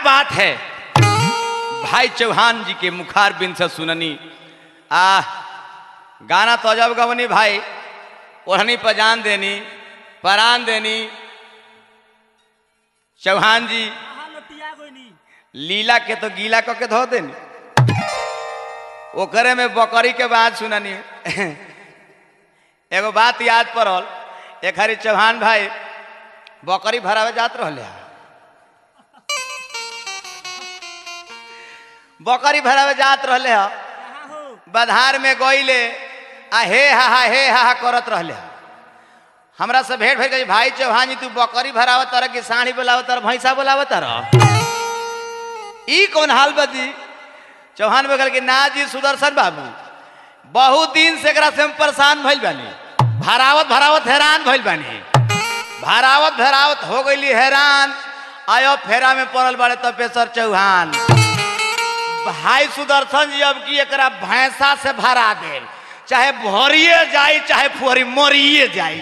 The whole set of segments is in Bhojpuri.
बात है भाई चौहान जी के मुखार बिन से सुननी आ गाना तो अजब गवनी भाई ओढ़नी पर जान देनी परान देनी चौहान जी कहाँ लतिया कोई नहीं लीला के तो गीला क के धो देनी ओकरे में बकरी के बात सुननी एगो बात याद पड़ल एक हरी चौहान भाई बकरी भरावे जात रहले हा। बकरी भरावे जात रहले हा कहाँ हो बधार में गईले आ हे हा हा हे हा हा करत रहले हा। हमरा से भेंट भइल कही भाई चौहान जी तू बकरी भरावत तर कि साढ़ी बोलावत तर भैंसा बोलावत तर ई कौन हाल बदी चौहान बगल के ना जी सुदर्शन बाबू बहुत दिन से एकरा से हम परेशान भइल बानी भरावत भरावत हैरान भइल बानी भरावत भरावत हो गईली हैरान आयो फेरा में पड़ल बाड़े तपेश्वर चौहान भाई सुदर्शन जी अब की एकरा भैंसा से भरा दे चाहे भरिए जाई चाहे फुहरी मरिए जाई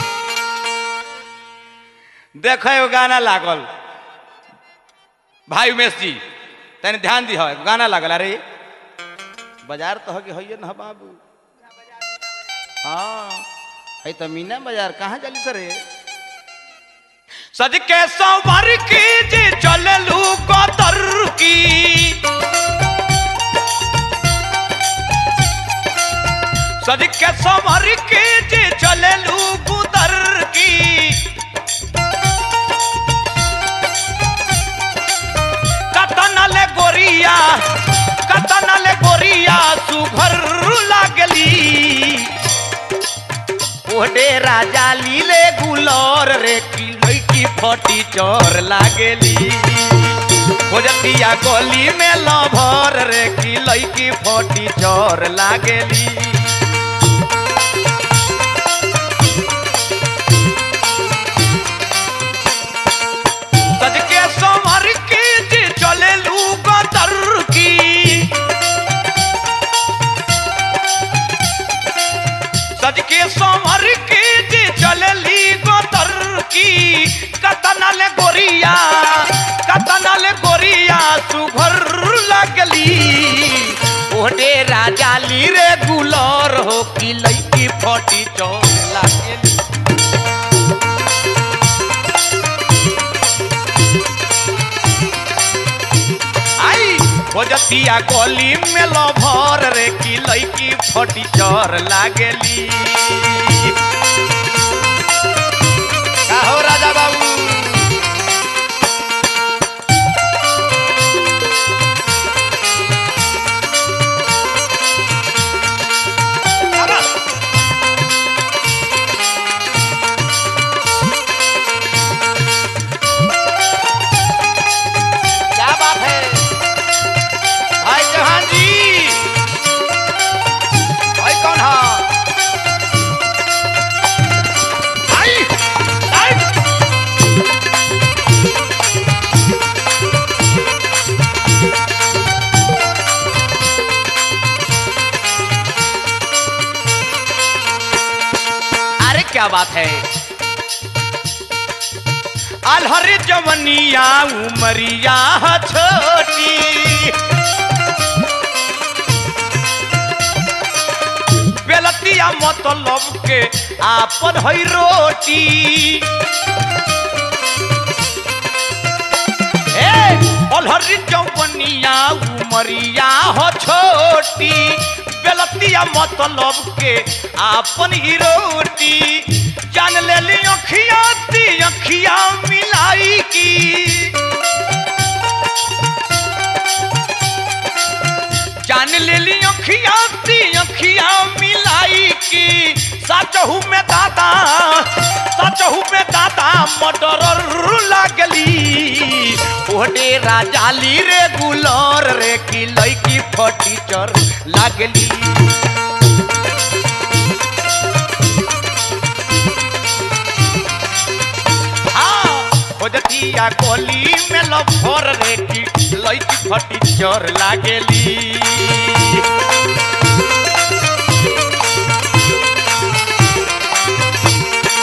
देखो एगो गाना लागल भाई उमेश जी तनी ध्यान दी गाना लागल अरे बाजार तो होगी होइए ना बाबू हाँ है तो मीना बाजार कहाँ चली सर सज के संवर की जी चललू कतर की सज के संवर की जी चललू गुदर की कतनले गोरिया कतनले गोरिया सुभर लागली ओडे राजा लीले गुलर रे की लईकी फटी चोर लागेली खोजतिया गली में लभर रे की लईकी फटी चोर लागेली सज के संवर की जी चले लू गदर की सज के संवर की जी चले ली गदर की कतनल गोरिया कतनल गोरिया सुभर लगली ओडे राजा ली रे गुलर हो की लईकी फटी चोर लागली आई खोजतिया गली में लभर रे की लईकी फटी चर लागेली का हो राजा बाबू शाबाश। क्या बात है भाई चौहान जी भाई कौन है आई आई अरे क्या बात है अलहर जवनिया उमरिया छोटी बेलतिया मतलब के आपन है रोटी ए अलहर जवनिया उमरिया हो छोटी बेलतिया मतलब के आपन ही रोटी जान ले ली अखिया ती अखिया मिलाई की जान ले ली अखिया ती अखिया मिलाई की सचहू में दादा सचहू में दादा मटर लागली ओडे राजाली रे गुलर रे की लईकी फटी चर लागली हाँ, खोजतिया गली में लफर रे की लईकी फटी चर लागेली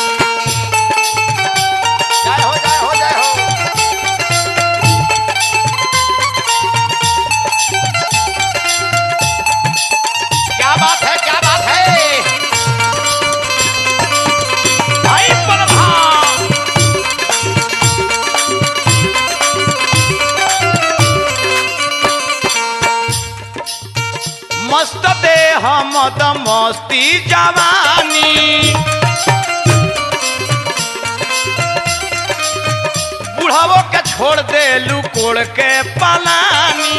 जय हो जय हो जय हो हम त मस्ती जवानी बुढ़ावो के छोड़ दे कोड़ के पलानी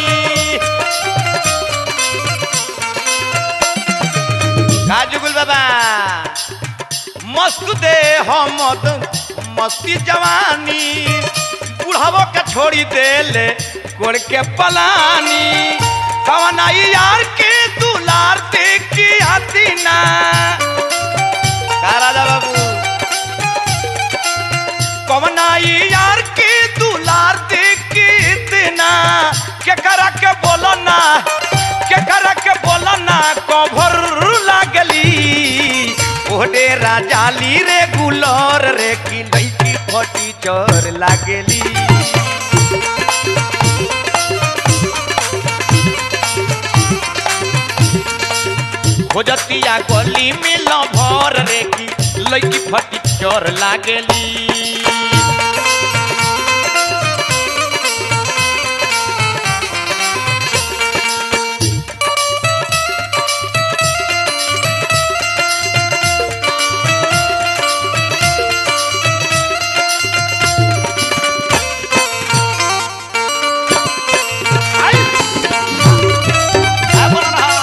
का जुगुल बाबा मस्त दे हम त मस्ती जवानी बुढ़ावो के छोड़ी दे ले कोड़ के पलानी कवनाई यार के दुलार देखी आती ना का राजा बाबू कवनाई यार के दुलार देखी इतना के करा के बोलो ना के करा के बोलो ना कभर लागली ओडे राजाली रे गुलर रे की लईकी फटी चोर लागली खोजतिया गली में लभर रे की लईकी फटी चोर लागली आई! आ, बोला रहा।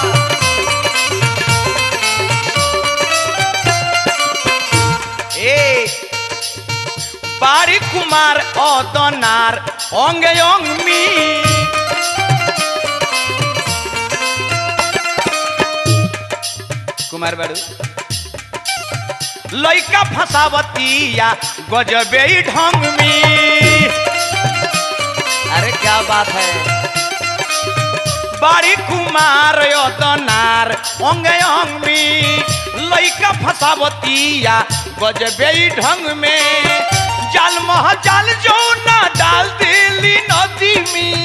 ए বাড়ি কুমার অদনার অঙ্গে অংমি কুমার বাড়ু লইকা फसावतिया गजबे ही ढंग में अरे क्या बात है बाड़ी कुमार यतनार अंगे अंगमी लइका फसावतिया गजबे ही ढंग में जाल मह जाल जो ना डाल दिली नदी में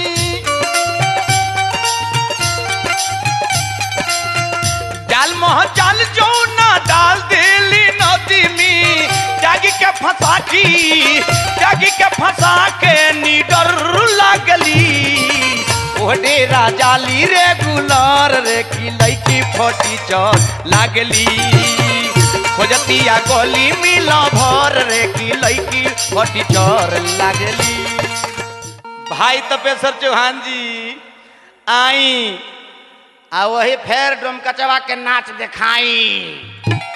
जाल मह जाल जो ना डाल दिली नदी में जागी के फंसा की जागी के फंसा के निडर लागली ओडे राजाली रे गुलर रे की लईकी फोटी चौर लागली खोजतिया गली मिल भर रे की लईकी फोटी चौर लागली भाई तपेश्वर चौहान जी आई आ वही फेर डोम कचवा के नाच देखाई